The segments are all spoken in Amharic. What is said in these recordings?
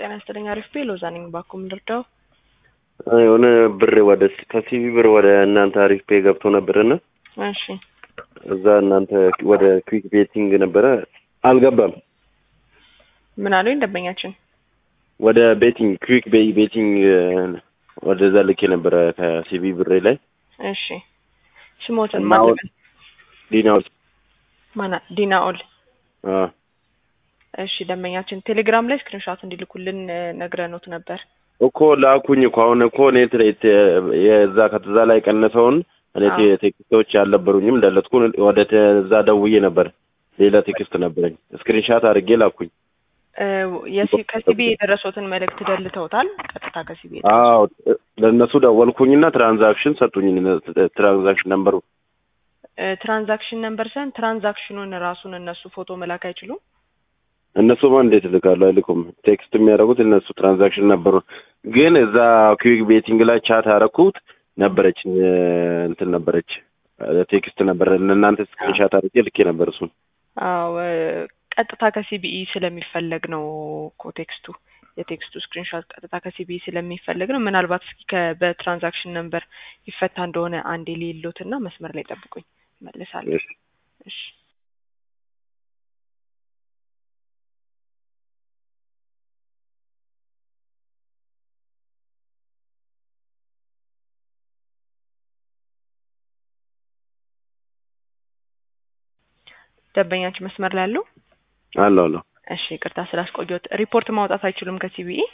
ጤና ይስጥልኝ። አሪፍ ቤ ሎዛ ነኝ። ባኩም ልርዳው። የሆነ ብር ወደ ከሲቪ ብር ወደ እናንተ አሪፍ ፔ ገብቶ ነበርና እሺ እዛ እናንተ ወደ ክዊክ ቤቲንግ ነበረ አልገባም። ምን አሉኝ ደንበኛችን? ወደ ቤቲንግ ክዊክ ቤይ ቤቲንግ ወደዛ ልኬ ነበረ ከሲቪ ብሬ ላይ እሺ ስሞትን እና ማን አሁን- ዲናውስ ማና ዲናኦል አ እሺ ደንበኛችን ቴሌግራም ላይ ስክሪንሾት እንዲልኩልን እ፣ ነግረኖት ነበር። እኮ ላኩኝ እኮ አሁን እኮ እኔ ትሬት የዛ ከተዛ ላይ ቀነሰውን እኔ አዎ። ቴ- ቴክስቶች አልነበሩኝም ለለጥኩ ወደ ተዛ ደውዬ ነበር ሌላ ቴክስት ነበረኝ ስክሪንሻት አድርጌ ላኩኝ እ፣ የሲ- ከሲቢ የደረሱትን መልእክት ደልተውታል። ቀጥታ ከሲቢ አዎ ለእነሱ ደወልኩኝና ትራንዛክሽን ሰጡኝ ትራንዛክሽን ነምበሩ ትራንዛክሽን ነምበር ሳይሆን ትራንዛክሽኑን ራሱን እነሱ ፎቶ መላክ አይችሉም። እነሱማ እንዴት ልካሉ አይልኩም ቴክስት የሚያደርጉት እነሱ ትራንዛክሽን ነበሩ ግን እዛ ኩዊክ ቤቲንግ ላይ ቻት አደረኩት ነበረች እ፣ እንትን ነበረች እ፣ ቴክስት ነበረ ለእናንተ ስክሪንሻት አድርጌ ልኬ ነበር እሱን አዎ እ፣ ቀጥታ ከሲቢኢ ስለሚፈለግ ነው እኮ ቴክስቱ የቴክስቱ ስክሪንሾት ቀጥታ ከሲቢኢ ስለሚፈለግ ነው። ምናልባት እስኪ ከ- በትራንዛክሽን ነምበር ይፈታ እንደሆነ አንዴ ሊሎትና መስመር ላይ ጠብቁኝ መልሳለሁ። እሺ። እሺ ደንበኛችን መስመር ላይ አለው። አለው አለው እሺ ይቅርታ ስላስቆየሁት። ሪፖርት ማውጣት አይችሉም ከሲቢኢ?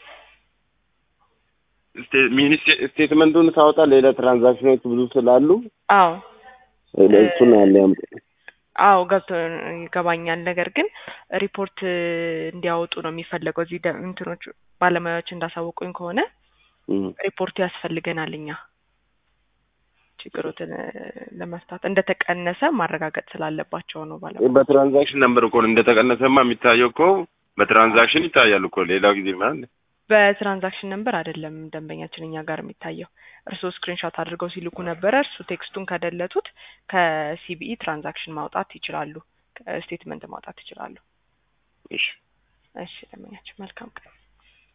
ስቴ- ሚኒ ስቴ- ስቴትመንቱን ሳወጣ ሌላ ትራንዛክሽኖች ብዙ ስላሉ አዎ እሱን ያለ ያምጡ አዎ ገብቶ ይገባኛል። ነገር ግን ሪፖርት እ፣ እንዲያወጡ ነው የሚፈለገው። እዚህ ደ- እንትኖቹ ባለሙያዎች እንዳሳወቁኝ ከሆነ እም። ሪፖርቱ ያስፈልገናል እኛ ችግሮትን እ፣ ለመፍታት እንደተቀነሰ ማረጋገጥ ስላለባቸው ነው ባለሙያ በትራንዛክሽን ነበር እኮ እንደተቀነሰማ የሚታየው እኮ በትራንዛክሽን ይታያል እኮ ሌላ ጊዜ ማለት በትራንዛክሽን ነምበር አይደለም ደንበኛችን እኛ ጋር የሚታየው። እርስዎ ስክሪንሾት አድርገው ሲልኩ ነበረ። እርሱ ቴክስቱን ከደለቱት ከሲቢኢ ትራንዛክሽን ማውጣት ይችላሉ፣ ስቴትመንት ማውጣት ይችላሉ። እሺ እሺ ደንበኛችን መልካም ቀን